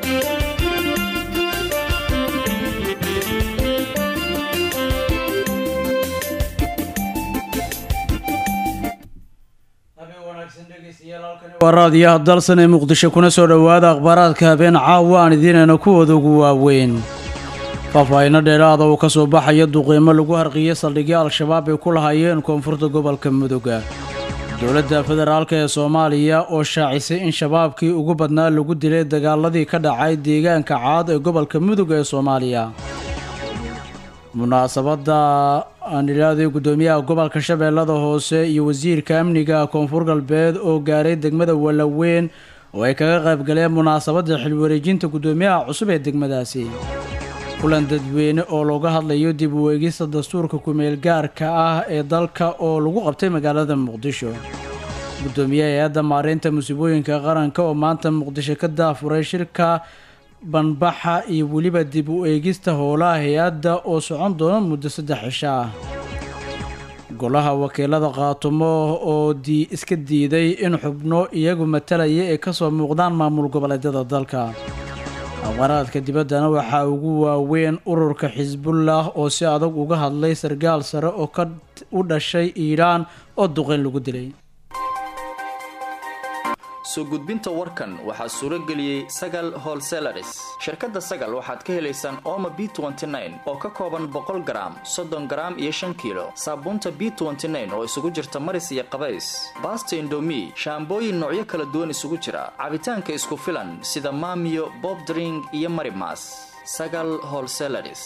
waa raadiyaha dalsan ee muqdisho kuna soo dhowaada akhbaaraadka habeen caawa aan idiinayna kuwooda ugu waaweyn faahfaahinno dheeraada uu ka soo baxaya duqeymo lagu harqiyey saldhigyo al-shabaab ay ku lahaayeen koonfurta gobolka mudoga dowladda federaalk ee soomaaliya oo shaacisay in shabaabkii ugu badnaa lagu dilay dagaaladii ka dhacay deegaanka caad ee gobolka mudug ee soomaaliya munaasabadda aan idhaaday guddoomiyaha gobolka shabeellada hoose iyo wasiirka amniga koonfur galbeed oo gaaray degmada walaweyn oo ay kaga qayb galeen munaasabadda xilwareejinta guddoomiyaha cusub ee degmadaasi kulan dadweyne oo looga hadlayo dib u eegista dastuurka kumeel gaarka ah ee dalka oo lagu qabtay magaalada muqdisho guddoomiyaha hay-adda maareynta musiibooyinka qaranka oo maanta muqdisho ka daafuray shirka banbaxa iyo weliba dib u eegista howlaha hay-adda oo socon doona muddo saddex cisho ah golaha wakiilada qaatumo oo dii iska diiday in xubno iyagu matalaya ay kasoo muuqdaan maamul goboleedyada dalka aqbaraadka dibaddana waxaa ugu waaweyn ururka xisbullah oo si adag uga hadlay sargaal sare oo ka u dhashay iiraan oo duqeyn lagu dilay soo gudbinta warkan waxaa suuro geliyey sagal holselaris shirkadda sagal waxaad ka helaysaan ooma b oo ka kooban boqol garaam soddon garaam iyo shan kiilo saabuunta b oo isugu jirta maris iyo qabays baasta indomi shaambooyin noocyo kala duwan isugu jira cabitaanka isku filan sida maamiyo bobdring iyo marimas sagal holselaris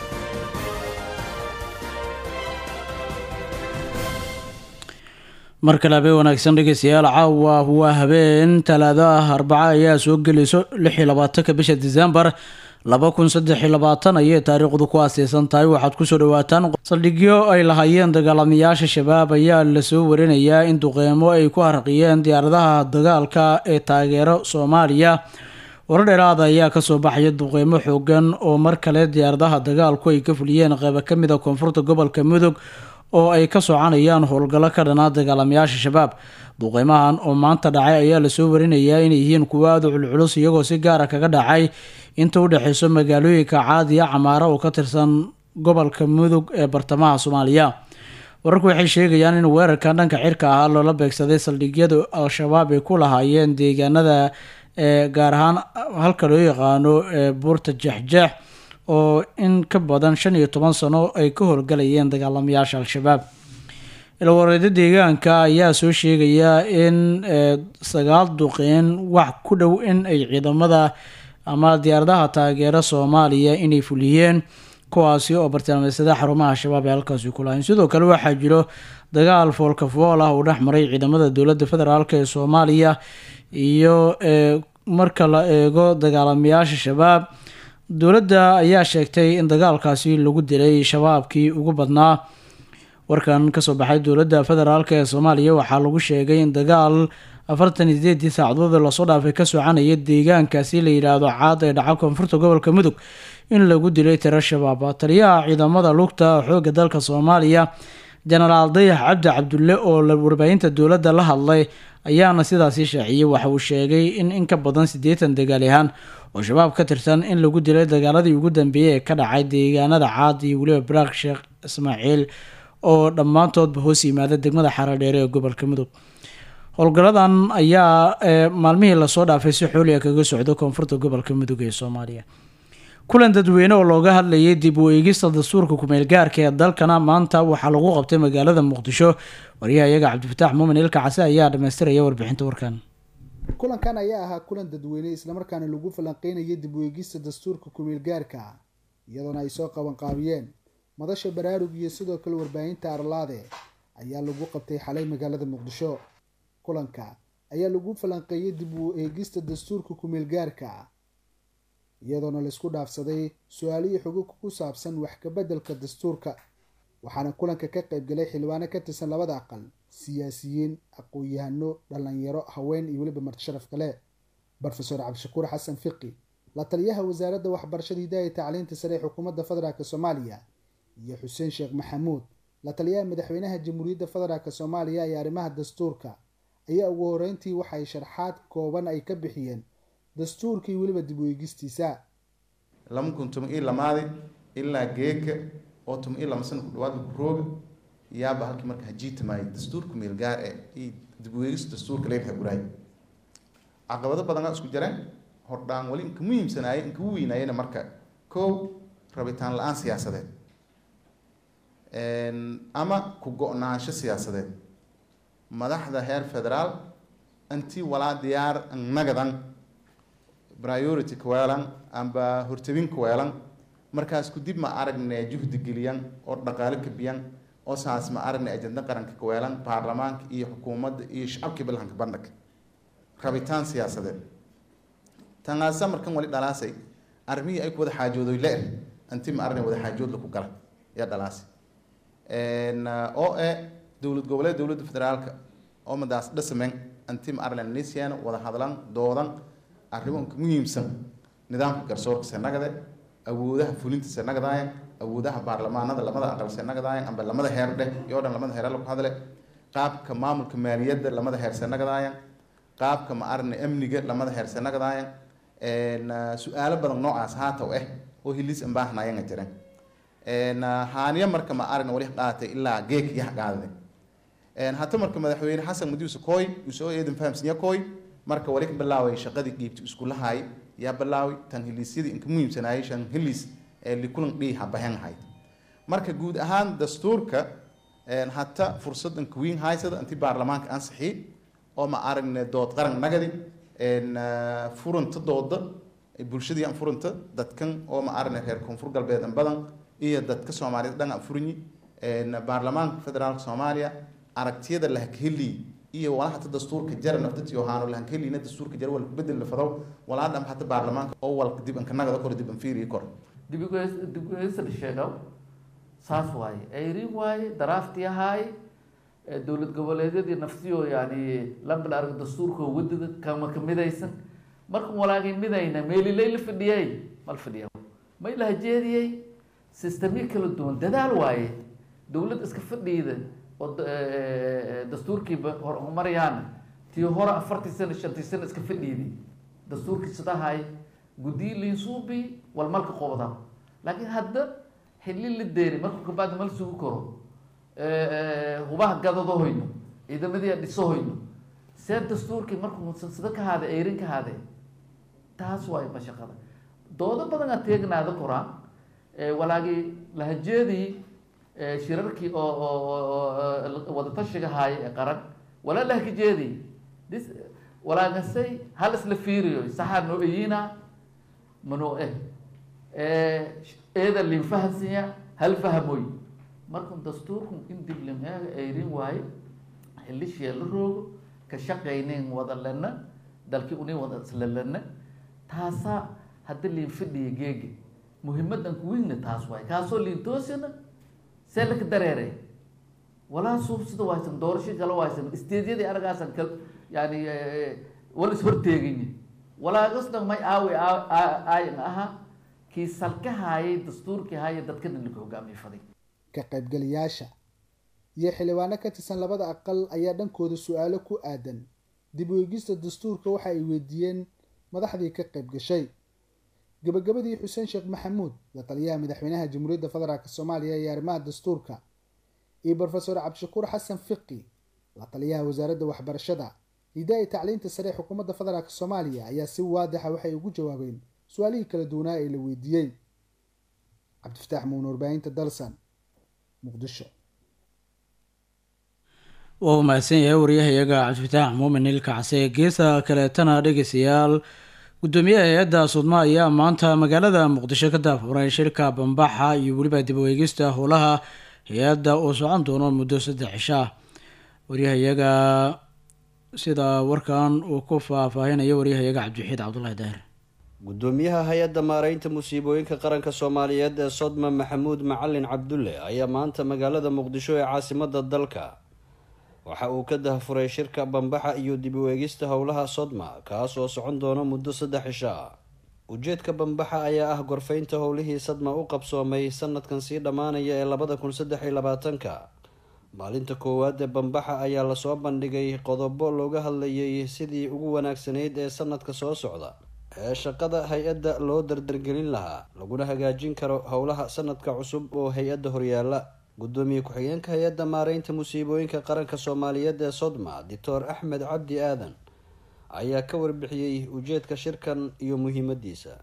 mar kale habeen wanaagsan dhegeystayaal caawa waa habeen talaado ah arbaca ayaa soo gelayso lix iyo labaatanka bisha disembar laba kun saddex iyo labaatan ayay taariikhdu ku aaseysan tahay waxaad kusoo dhawaataan saldhigyo ay lahaayeen dagaalamayaasha shabaab ayaa lasoo warinayaa in duqeymo ay ku harqiyeen diyaaradaha dagaalka ee taageero soomaaliya warar dheeraada ayaa kasoo baxaya duqeymo xoogan oo mar kale diyaaradaha dagaalku ay ka fuliyeen qeybo kamid a koonfurta gobolka mudug oo ay ka soconayaan howlgallo ka dhanaa dagaalamayaasha shabaab duqeymahan oo maanta dhacay ayaa lasoo warinayaa inay yihiin kuwo aada u culculus iyagoo si gaara kaga dhacay inta u dhexeyso magaalooyinka caadiya camaara oo ka tirsan gobolka mudug ee bartamaha soomaaliya wararku waxay sheegayaan in weerarkan dhanka cirka ahaa loola beegsaday saldhigyada al-shabaab ay ku lahaayeen deegaanada ee gaar ahaan halka loo yaqaano ee buurta jexjeex oo in ka badan shan iyo toban sano ay ka howlgalayeen dagaalamayaasha al-shabaab ilwareeda deegaanka ayaa soo sheegaya in sagaal duqeyn wax ku dhow in ay ciidamada ama diyaaradaha taageera soomaaliya inay fuliyeen kuwaasi oo bartilmaameedsada xarumaha shabaab ee halkaasi ku lahayn sidoo kale waxaa jiro dagaal foolka fool ah uu dhex maray ciidamada dowladda federaalk ee soomaaliya iyo marka la eego dagaalamayaasha shabaab dowladda ayaa sheegtay in dagaalkaasi lagu dilay shabaabkii ugu badnaa warkan kasoo baxay dowladda federaalk ee soomaaliya waxaa lagu sheegay in dagaal afartan iyo sideedii saacadood lasoo dhaafay ka soconaya deegaankaasi la yidhaahdo caad ee dhaca koonfurta gobolka mudug in lagu dilay tiro shabaab taliyaha ciidamada lugta xooga dalka soomaaliya jenaraal dayax cabdi cabdulle oo warbaahinta dowladda la hadlay ayaana sidaasi shaaciyey waxa uu sheegay in in ka badan siddeetan dagaalyahaan oo shabaab ka tirsan in lagu dilay dagaaladii ugu dambeeyey ee ka dhacay deegaanada caad iyo weliba baraak sheekh ismaaciil oo dhammaantoodba hoos yimaada degmada xaradheere ee gobolka mudug howlgaladan ayaa maalmihii lasoo dhaafay si xooliga kaga socda koonfurta gobolka mudug ee soomaaliya kulan dadweyne oo looga hadlayay dib u eegista dastuurka kumeel gaarka ee dalkana maanta waxaa lagu qabtay magaalada muqdisho wariyaha iyaga cabdifataax muumin ilka case ayaa dhamaystiraya warbixinta warkan kulankan ayaa ahaa kulan dadweyne islamarkaana lagu falanqeynayay dib u eegista dastuurka kumeel gaarka ah iyadoona ay soo qabanqaabiyeen madasha baraarug iyo sidoo kale warbaahinta arlaade ayaa lagu qabtay xalay magaalada muqdisho kulanka ayaa lagu falanqeeyay dib u eegista dastuurka kumeel gaarka ah iyadoona laisku dhaafsaday su-aalihii xuquuq ku saabsan wax kabeddelka dastuurka waxaana kulanka ka qaybgalay xildhibaano ka tirsan labada aqal siyaasiyiin aqoon-yahano dhalinyaro haween iyo weliba martisharaf kale rofeor cabdishakuur xasan fiqi la taliyaha wasaaradda waxbarashada hidaaya tacliinta sare ee xukuumadda federaalk soomaaliya iyo xuseen sheekh maxamuud la taliyaha madaxweynaha jamhuuriyadda federaalk soomaaliya ee arrimaha dastuurka ayaa ugu horeyntii waxay sharxaad kooban ay ka bixiyeen dastuurkii weliba dib weegistiisa lama kun toban iyo lamaadi ilaa geeka oo toban iyo lama sana ku dhawaad lagu rooga yaaba halkii marka hajiitamaayay dastuurka meelgaar ee iyo dib weegis dastuurka leebxa guraay caqabado badanaa isku jireen hordhaan wali inka muhiimsanaayay inka u weynaayena marka kow rabitaan la-aan siyaasadeed ama ku go-naansho siyaasadeed madaxda heer federaal intii walaa diyaar nagadan priority kaweelan amba hortabin kaweelan markaas kudib ma aragne juhdi geliyan oo dhaqaale kabiyan oo saas ma aragne ajenda qaranka kaweelan baarlamaanka iyo xukuumadda iyo shacabkii balhanka bandhag rabitaan siyaasadeed tanaasa markan wali dhalaasay armihii ay ku wada xaajoodoy le intii ma aragne wada xaajood laku gala yaa dhalaasay oo e dowlad goboleed dowladda federaalka oo madaas dhasamen intii ma aragne nisiana wada hadlan doodan arrimo inka muhiimsan nidaamka garsoorka senagade awoodaha fulinta senagadayan awoodaha baarlamaanada lamada aqal senagadayan amba lamada heer dheh iyo dhan lamada heer lagu hadle qaabka maamulka maaliyadda lamada heer senagadayan qaabka ma arne amniga lamada heer senagadayan su-aalo badan noocaas haataw eh oo hilis ambaahnaayanga jiren haaniya marka ma arne wali qaatay ilaa geek iyo haqaadade hata marka madaxweyne xasan madiuse koy usoo eedan fahamsanya koy marka wali ka bilaaway shaqadii dhiibti iskulahaay yaa bilaaway tan hiliisyadii inka muhiimsanaayay shan hiliis ee likulan dhii habahen ahayd marka guud ahaan dastuurka hata fursad inka weyn haysada intii baarlamaanka ansixi oo ma aragne dood qaran nagadi furanta dooda bulshadii aan furanta dadkan oo ma aragne reer koonfur galbeed an badan iyo dadka soomaaliyed dhan aan furinyi baarlamaanka federaalka soomaaliya aragtiyada lahakaheli iyo walaa hata dastuurka jara naftati yohaano lahankelina dastuurka jara wal kubedel la fadaw walaa dham hata baarlamaanka oo walka dib anka nagada kor dib an fiiriyi kor dib ugeysada sheegaw saas waaye ayrin waaye daraafti ahaay dowlad goboleedyadii naftiyo yani lambal arag dastuurka wadada kama kamidaysan markan walaagay midayna meelilay la fadhiyay mal fadhiya may la hajeediyey sistamyo kala duwan dadaal waaye dowlad iska fadhiida oo dastuurkiiba horumaryaana tii hore afartii sano shantii sano iska fadhiiday dastuurkii sidahay guddiyi liinsuubi walmalka qobda laakiin hadda xilli la deeri markuu kabacdi mal sugu karo hubaha gadado hoyno ciidamadii dhiso hoyno see dastuurkii markuu sida ka haade eyrin ka haade taas waay mashaqada doodo badan aad teegnaada koraa walaagii lahajeedii shirarkii oo oo wadatashiga haaya ee qaran walaa lahkajeedii dis walaagasay hal isla fiiriyo saxaa noo eyina manoo eh eeda lin fahansiya hal fahamoy markun dastuurku in dib limeega eyrin waaye xilishee la roogo ka shaqaynayn wada lena dalkii unay wada isla lena taasaa hadda liin fadhiya geegi muhimadan kuweyna taas waaye kaasoo liin toosina see laka dareere walaa suubsida waysan doorasho kala waysan isteedyadii aragaasan ka yani wala is horteeganya walaagasna may aawi aayan aha kii salka haayay dastuurkii haaya dadkana laka hogaamiye faday ka qaybgalayaasha iyo xildhibaano ka tirsan labada aqal ayaa dhankooda su-aalo ku aadan dib u eegista dastuurka waxa ay weydiiyeen madaxdii ka qayb gashay gabagabadii xuseen sheekh maxamuud la taliyaha madaxweynaha jamhuuriyadda federaalk soomaaliya iyo arrimaha dastuurka iyo brofesor cabdishakuur xasan fiqi la taliyaha wasaaradda waxbarashada hidaa-i tacliinta sare ee xukuumadda federaalk soomaaliya ayaa si waadixa waxay ugu jawaabeen su-aalihii kala duwanaa ee la weydiiyey cabdifataax muun warbaahinta dalsan muqdisho waa u mahadsan yahay waryahayaga cabdifataax muumin ilkacse geesa kaleetana dhegeystayaal gudoomiyaha hay-adda sudma ayaa maanta magaalada muqdisho ka daafuray shirka bambaxa iyo weliba dib u eegista howlaha hay-adda oo socon doono muddo saddex cisho ah waryahayaga sida warkan uu ku faahfaahinayo waryahayaga cabdiwaxiid cabdulahi daahir gudoomiyaha hay-adda maareynta musiibooyinka qaranka soomaaliyeed ee sodma maxamuud macalin cabdulle ayaa maanta magaalada muqdisho ee caasimada dalka waxa uu ka dahfuray shirka bambaxa iyo dib u eegista howlaha sodma kaas oo socon doona muddo saddex cisho ah ujeedka bambaxa ayaa ah gorfeynta howlihii sadma u qabsoomay sanadkan sii dhammaanaya ee labada kun saddex iyo labaatanka maalinta koowaad ee bambaxa ayaa lasoo bandhigay qodobo looga hadlayay sidii ugu wanaagsanayd ee sanadka soo socda ee shaqada hay-adda loo dardargelin lahaa laguna hagaajin karo howlaha sanadka cusub oo hay-adda horyaala gudoomiye ku-xigeenka hay-adda maareynta musiibooyinka qaranka soomaaliyeed ee sodma doctor axmed cabdi aadan ayaa ka warbixiyey ujeedka shirkan iyo muhiimadiisa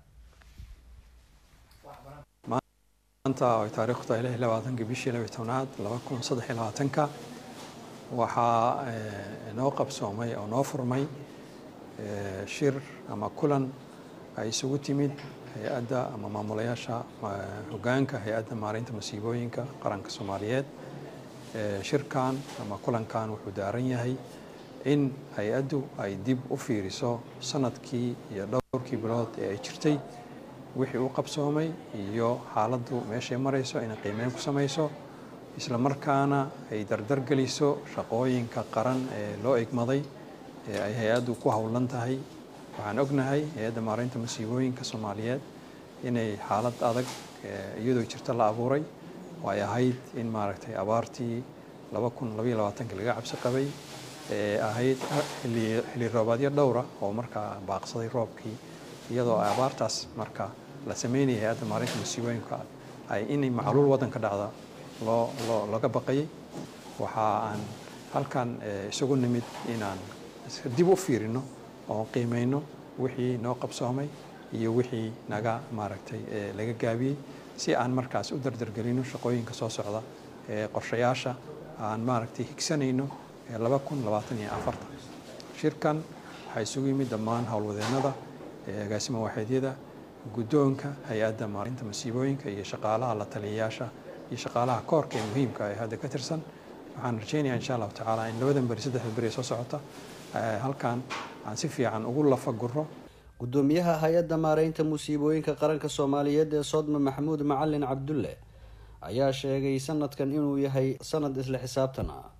maanta ay taariikhdu tahay lix iyo labaatanka bishii laba iyo tobnaad laba kun saddex iyo labaatanka waxaa noo qabsoomay oo noo furmay shir ama kulan ay isugu timid hay-adda ama maamulayaasha hogaanka hay-adda maareynta masiibooyinka qaranka soomaaliyeed shirkan ama kulankan wuxuu daaran yahay in hay-addu ay dib u fiiriso sanadkii iyo dhowrkii bilood ee ay jirtay wixii u qabsoomay iyo xaaladdu meeshay marayso inay qiimeyn ku samayso isla markaana ay dardargeliso shaqooyinka qaran ee loo egmaday ee ay hay-addu ku howlan tahay waxaan ognahay hay-adda maareynta masiibooyinka soomaaliyeed inay xaalad adag iyadoo jirta la abuuray oo ay ahayd in maaragtay abaartii laba kun labaiyo labaatanka laga cabsi qabay ee ahayd xilli roobaadyo dhowra oo markaa baaqsaday roobkii iyadoo abaartaas marka la sameynaya hay-adda maareynta masiibooyinka ay inay macluul waddanka dhacda loo loo laga baqayay waxa aan halkan isugu nimid inaan dib u fiirino oo qiimeyno wixii noo qabsoomay iyo wixii naga maaragtay laga gaabiyey si aan markaas u dardargelino shaqooyinka soo socda ee qorshayaasha aan maaragtay higsanayno laba kun labaatan iyo afartan shirkan waxaa isugu yimid dhammaan howlwadeennada agaasima waaxeedyada guddoonka hay-adda maalinta masiibooyinka iyo shaqaalaha la taliyayaasha iyo shaqaalaha koorka ee muhiimka ee hadda ka tirsan waxaan rajeynayaa insha allahu tacaala in labadan beri saddexda beri soo socota halkan aan si fiican ugu lafaguro gudoomiyaha hay-adda maareynta musiibooyinka qaranka soomaaliyeed ee sodma maxamuud macalin cabdulle ayaa sheegay sanadkan inuu yahay sanad isla xisaabtan ah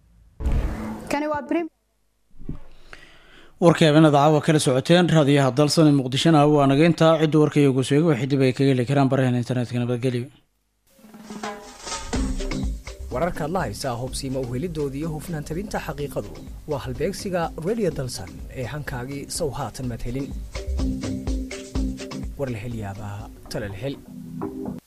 warkii habeenada caawa kala socoteen raadiyaha dalsan ee muqdishona waa naga intaa cidda warkaiyo guseego waxay dib ay kaga heli karaan barahan internetka nabadgelyo wararkaad la haysaa hobsiima uhelidooda iyo hufnaan tabinta xaqiiqadu waa halbeegsiga radio dalsan ee hankaagii sow haatan madhelin war la hel yaabaa talal hel